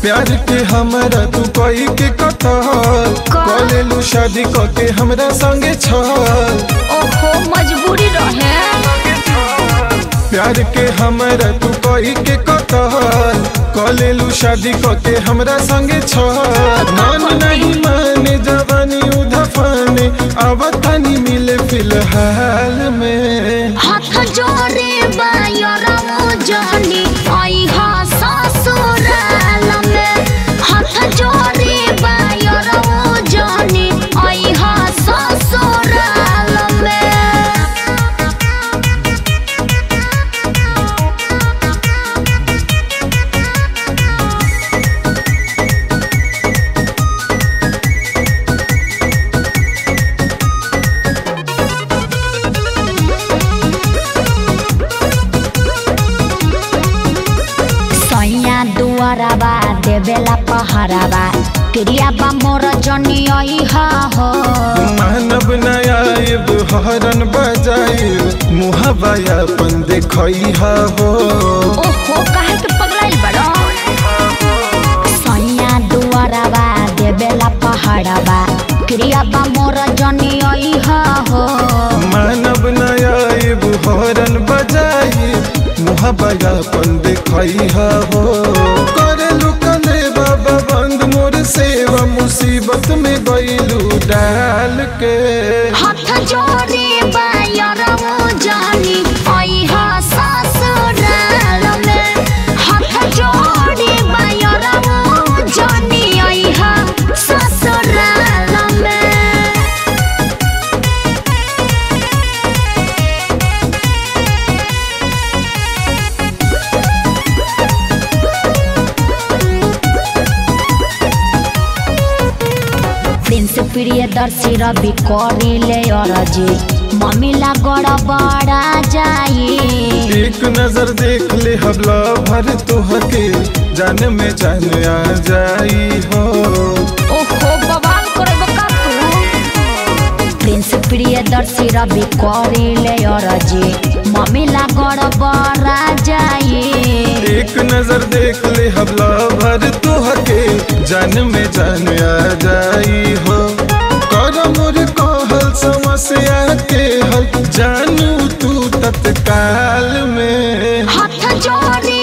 प्यार के हमरा तू कोई के कतल कलेलू शादी क के हमरा संगे छल ओहो मजबूरी रहे प्यार के हमरा तू कोई के कतल कलेलू शादी क के हमरा संगे छल मान नहीं माने जवानी उधफाने अब तनी मिले फिलहाल में हाथ जोड़े बायरमो जानी आई हा ससुराल में हाथ जोड़े बायरमो जानी आई हा ससुराल में सैया दुआराबा देवेला पहराबा क्रिया बा मोर जनी आई हा हो मानव नयाब हरन बजाइब मुहबा अपन देखई हो ओहो काहे के पगलाइल बड़ो सैया दुआराबा देवेला पहराबा क्रिया बा मोर जनी आई हा हो मानव नयाब हरन बजाइब मुहबा अपन देखई हो करेलू कले बाबा बंद मोर सेवा मुसीबत में गईलू डाल के हाथ जोड़े बायरमो जानी आई हा ससुराल में हाथ जोड़े बायरमो जानी आई हा ससुराल में प्रिंस प्रियदर्शी रवि करिले अरजी मम्मीला गड़बड़ा जाई एक नजर देख ले हबला भर तुहके जान में जान आ जाई हो ओहो बवाल करब का तू प्रिंस प्रियदर्शी रवि करिले अरजी मम्मीला गड़बड़ा जाई एक नजर देख ले हबला भर तुहके जान में जान आ जाई हो कर मोर कहल समस्या के हल जानू तू तत्काल में हाथ जोड़े